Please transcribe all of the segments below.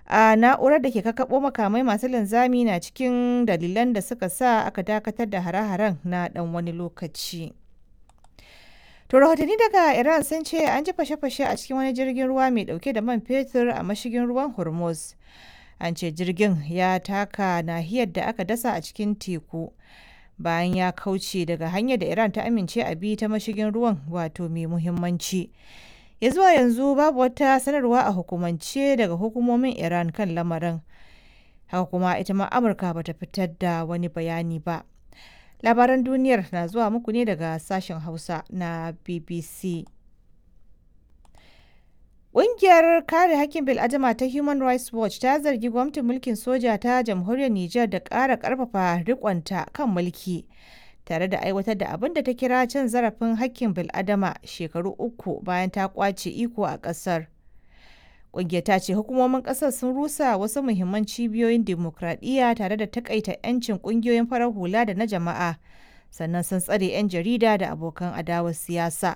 a na'urar da ke kakkaɓo makamai masu linzami na cikin dalilan da suka sa aka dakatar da hare-haren na ɗan wani lokaci. To rahotanni daga Iran sun ce an ji fashe-fashe a cikin wani jirgin ruwa mai dauke da man fetur a mashigin ruwan Hormuz. An ce jirgin ya taka nahiyar da aka dasa a cikin teku bayan ya kauce daga hanyar da Iran ta amince a bi ta mashigin ruwan wato mai muhimmanci. Ya zuwa yanzu babu wata sanarwa a hukumance daga hukumomin Iran kan lamarin. Haka kuma ita ma Amurka bata fitar da wani bayani ba. labaran duniyar na zuwa muku ne daga sashen hausa na bbc Ƙungiyar kare hakkin bil'adama ta Human Rights Watch ta zargi gwamnatin mulkin soja ta jamhuriyar Nijar da ƙara ƙarfafa riƙonta kan mulki tare da aiwatar da abin da ta kira cin zarafin hakkin bil'adama shekaru uku bayan ta ƙwace iko a ƙasar. Ƙungiyar ta ce hukumomin ƙasar sun rusa wasu muhimman cibiyoyin dimokuraɗiyya tare da takaita 'yancin ƙungiyoyin farar hula da na jama'a, sannan sun tsare 'yan jarida da abokan adawar siyasa.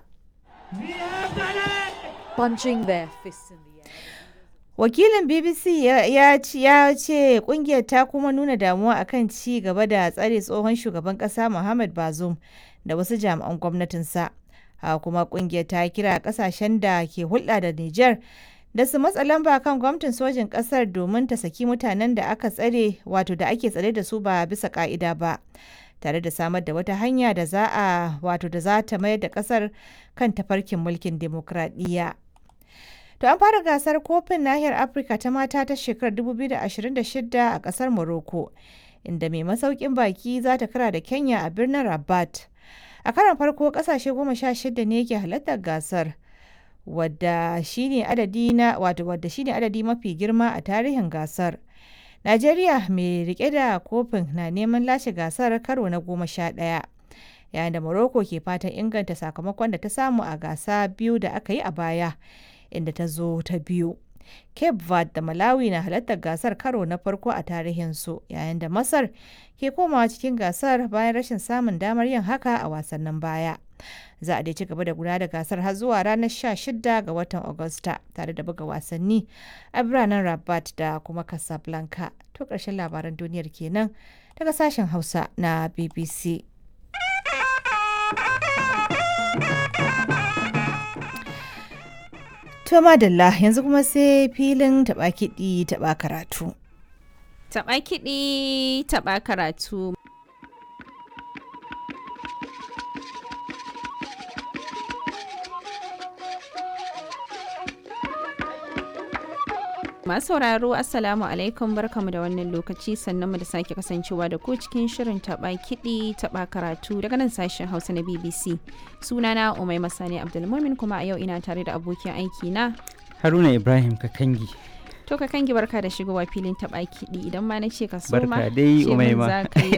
Wakilin BBC ya ce ƙungiyar ta kuma nuna damuwa akan ci gaba da tsare tsohon shugaban ƙasa Muhammad Bazoum da wasu jami'an gwamnatinsa. Haka kuma ƙungiyar ta kira ƙasashen da ke hulɗa da Nijar da su matsa lamba kan gwamnatin sojin kasar domin ta saki mutanen da aka tsare wato da ake tsare da su ba bisa ka'ida ba tare da samar da wata hanya da za a wato da za ta mayar da kasar kan tafarkin mulkin demokradiyya. To an fara gasar kofin nahiyar Afirka ta mata ta shekarar 2026 a kasar Morocco inda mai masaukin baki za ta kara da Kenya a birnin Rabat. A karon farko kasashe goma sha shida ne ke halartar gasar. wadda shine adadi na wato wadda shine adadi mafi girma a tarihin gasar. Najeriya mai rike da kofin na neman lashe gasar karo na goma sha ɗaya. Yayin da Morocco ke fatan inganta sakamakon da ta samu a gasa biyu da aka yi a baya, inda ta zo ta biyu. Cape Verde da Malawi na halartar gasar karo na farko a tarihinsu, yayin da Masar ke komawa cikin gasar bayan rashin samun damar yin haka a wasannin baya. za a dai ci gaba da gudanar da gasar har zuwa ranar 16 ga watan Agusta tare da buga wasanni a biranen Rabat da kuma Casablanca. To ƙarshen labaran duniyar kenan daga sashen Hausa na BBC. To madalla yanzu kuma sai filin taɓa kiɗi taɓa karatu. Taɓa kiɗi taɓa karatu. Masu sauraro Assalamu alaikum barkamu da wannan lokaci sannan mu da sake kasancewa da ku cikin shirin taba kiɗi taba karatu daga nan sashen Hausa na BBC. Sunana Umai Masani Abdulmumin kuma a yau ina tare da abokin aiki na Haruna Ibrahim Kakangi. To ka kangi barka da shigowa filin taba kiɗi idan ma na ce ka so ma Barka dai ce min Umaima. za ka yi